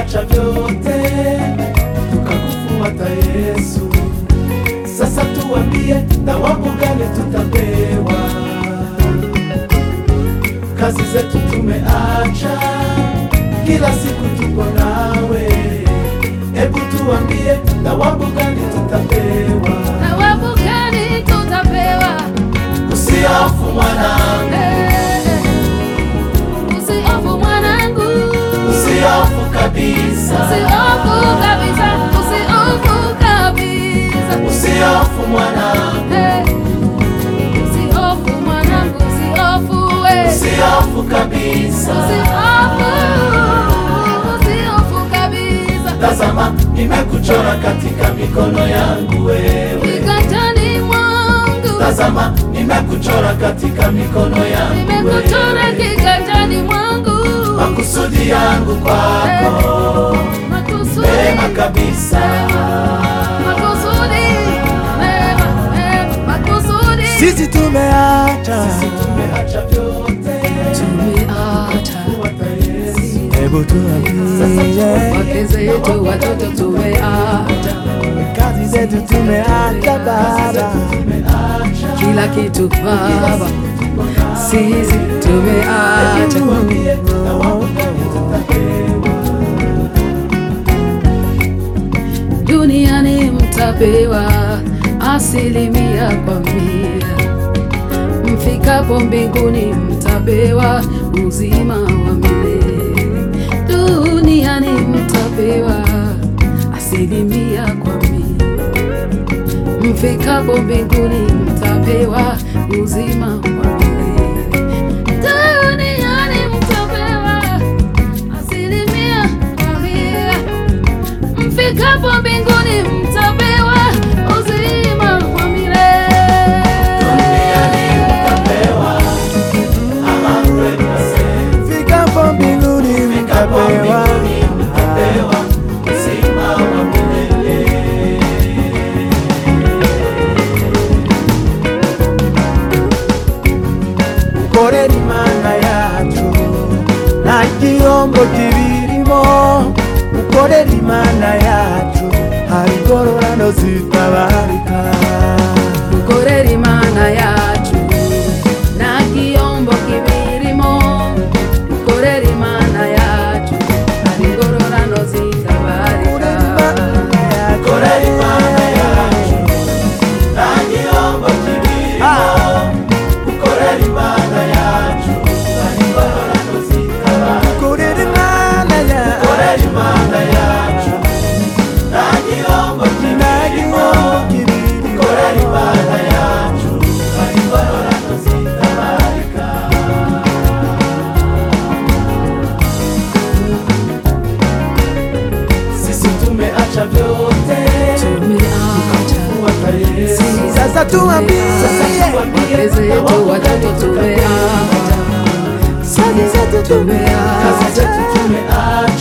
tumeacha vyote tukakufuata Yesu. Sasa tuambie, thawabu gani tutapewa? Kazi zetu tumeacha, kila siku tuko nawe. Hebu tuambie, thawabu gani tutapewa? Thawabu gani tutapewa? Usihofu mwanangu, Eh, Usihofu mwanangu, usihofu kabisa, usihofu kabisa, usihofu kabisa. usihofu mwanangu, Eh, Usihofu mwanangu, usihofu we. usihofu kabisa. Usihofu, usihofu kabisa. Tazama, nimekuchora katika mikono yangu wewe. Kiganjani mwangu, Tazama, nimekuchora katika mikono yangu nimekuchora wewe. kiganjani mwangu. Makusudi yangu kwako Makusudi, mema kabisa. makusudi, mema, mema, makusudi. Sisi tumeacha, Tumeacha vyote Tumeacha kufuata Yesu. hebu tuambie, wake zetu, watoto tumeacha kazi zetu tumeacha Baba, Tumeacha kila kitu Baba, sisi tumeacha tuambie, thawabu gani tutapewa? duniani mtapewa asilimia kwa mia, mfikapo mbinguni mtapewa uzima wa milele. Duniani mtapewa asilimia kwa mia, mfikapo mbinguni mtapewa uzima wa milele. Duniani mtapewa asilimia kwa mia mfikapo mbinguni mtapewa uzima wa milele. Duniani mtapewa a hundred percent. fikapo mbinguni Fikapo mtapewa mbinguni mtapewa uzima wa milele. ukorera imana yacu nta gihombo kibirimo ukorera imana yacu hari ingororano zitabarika Dukorere Imana yacu nta gihombo kibirimo. Dukorere Imana yacu hari ingororano zitabarika. Korera Imana yacu nta gihombo kibirimo. Korera Imana yacu hari ingororano zitabarika. ukorera imana yacu Korera Imana yacu nta gihombo nta kibirimo. gihombo kibirimo Korera Imana yacu hari ingororano zitabarika. Sisi tumeacha vyote Tumeacha kufuata Yesu. sasa tuambie wake zetu, watoto tumeacha, kazi zetu tumeacha Kazi zetu tumeacha